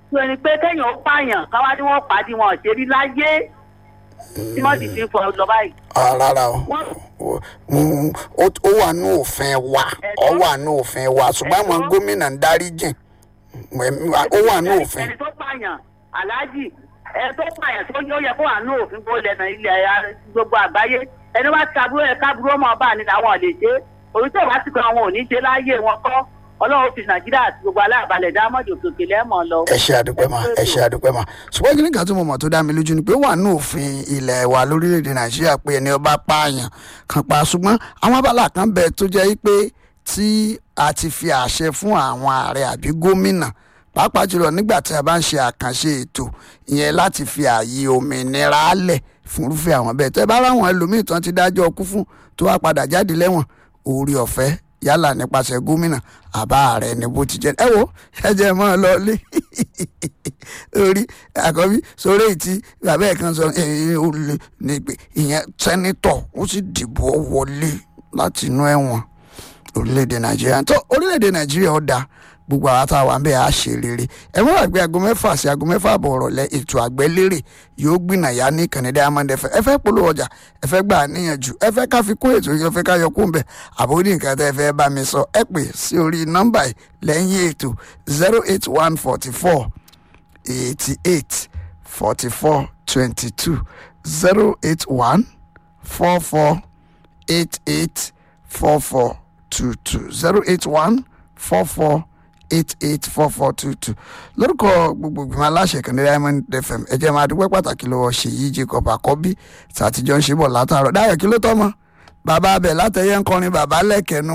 tó ẹni pé kéèyàn ó pààyàn káwá ní wọ́n pàdé wọn ṣe rí láyé tí wọ́n sì fi ń fọ lọ báyìí. Ah, rárá o Wọ́n- O- mm, ó ó wà ní òfin wa ó wà ní òfin wa ṣùgbọ́n àwọn Ẹ̀tọ́. gómìnà ń dárí jìn ó wà ní òfin ẹni tó pààyàn aláàjì ẹni tó pààyàn tó yóò yẹ kó wà ní òfin kó lẹ́nu ilẹ̀ ara- gbogbo àgbáyé ẹni wá ti kaburú ẹ kaburú ọmọ ọba ni làwọn ò lè ṣe orí tó wá sí kan àwọn ò ní ṣe láyé wọn kọ́ ọlọ́run fi nàìjíríà àti gbogbo aláàbalẹ̀ dámọ̀dì òkèkè lẹ́mọ̀ lọ. ẹ ṣe àdúpẹ́ mà ẹ ṣe àdúpẹ́ mà ṣùgbọ́n kí nìkan tí mo mọ̀ tó dá mi lójú ni pé ó wà ní òfin ilẹ̀ wa lórílẹ̀‐èdè nàìjíríà pé ẹni ọba pààyàn kan pa ṣùgbọ́n àwọn abala kan bẹ tó jẹ́ pé tí a ti fi àṣẹ fún àwọn ààrẹ àbí gómìnà pàápàá jùlọ nígbà tí a bá ń ṣe àkànṣe ètò ìyẹn láti fi ààyè òmìnira lẹ̀ fúnrúfẹ́ àwọn bẹ́ẹ̀ tẹ́ bá ráwọn ẹlòmíì tán ti dájọ́ ọkú fún tó wá padà jáde lẹ́wọ̀n orí ọ̀fẹ́ yálà nípasẹ̀ gómìnà àbá ààrẹ ni bó ti jẹ́ ẹ wo ẹ jẹ́ mọ́ ọ lọ lé orí àkọ́bí sórí ètí bàbá ẹ̀ kan sọ ẹ̀yìn olè ní pé ìyẹn sẹ́nitọ̀ ó sì dìbò wọlé láti inú ẹ̀wọ̀n orílẹ̀-èdè nàìjíríà tó orílẹ̀-èdè nàìjíríà ó dáa gbogbo àwọn tá a wà ń bẹ̀ á ṣe rere ẹ mọ́ àgbẹ̀ aago mẹ́fà sí aago mẹ́fà àbọ̀ ọ̀rọ̀lẹ́ ètò àgbẹ̀lérè yóò gbìnà yá ní ìkànnì diamond fm ẹ fẹ́ polówó ọjà ẹ fẹ́ gbà níyànjú ẹ fẹ́ ká fi kún ètò yìí ẹ fẹ́ ká yọ kún bẹ̀ àbórí nǹkan tẹ́ ẹ fẹ́ bá mi sọ ẹ pè sí orí nọ́mbà yìí lẹ́yìn ètò zero eight one forty four eighty eight forty four twenty two zero eight one four four eight eight four four two two zero eight one four four eight eight four four two two lórúkọ gbogbo ìgbìmọ̀ aláṣẹ kan ní diamond fm ẹ jẹ́ máa dúpẹ́ pàtàkì lọ́wọ́ ṣèyí jacob àkọ́bí tàtijọ́ ń ṣe bọ̀ látàárọ̀ dáyọ̀ kí ló tọ́ mọ́ bàbá abẹ látẹ̀yẹ ń kọrin bàbá lẹ́kẹ̀ẹ́nu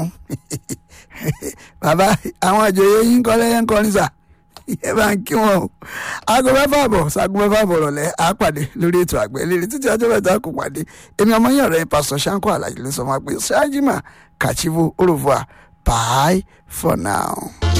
bàbá àwọn ìjòyè yín ń kọ́ lẹ́yẹ ń kọrin sà ẹ bá ń kí wọn o aago mẹ́fà bọ̀ sago mẹ́fà bọ̀ rọ̀lẹ́ à á pàdé lórí ètò àgbẹ̀ lérí títí ọjọ́ mẹ́ta kò pàdé èmi ọmọ yẹn ọ̀rẹ́ pásítọ̀ sanko alayé ló sọ ma pé ṣáájìmá kàchíwò òrùfà bye for now.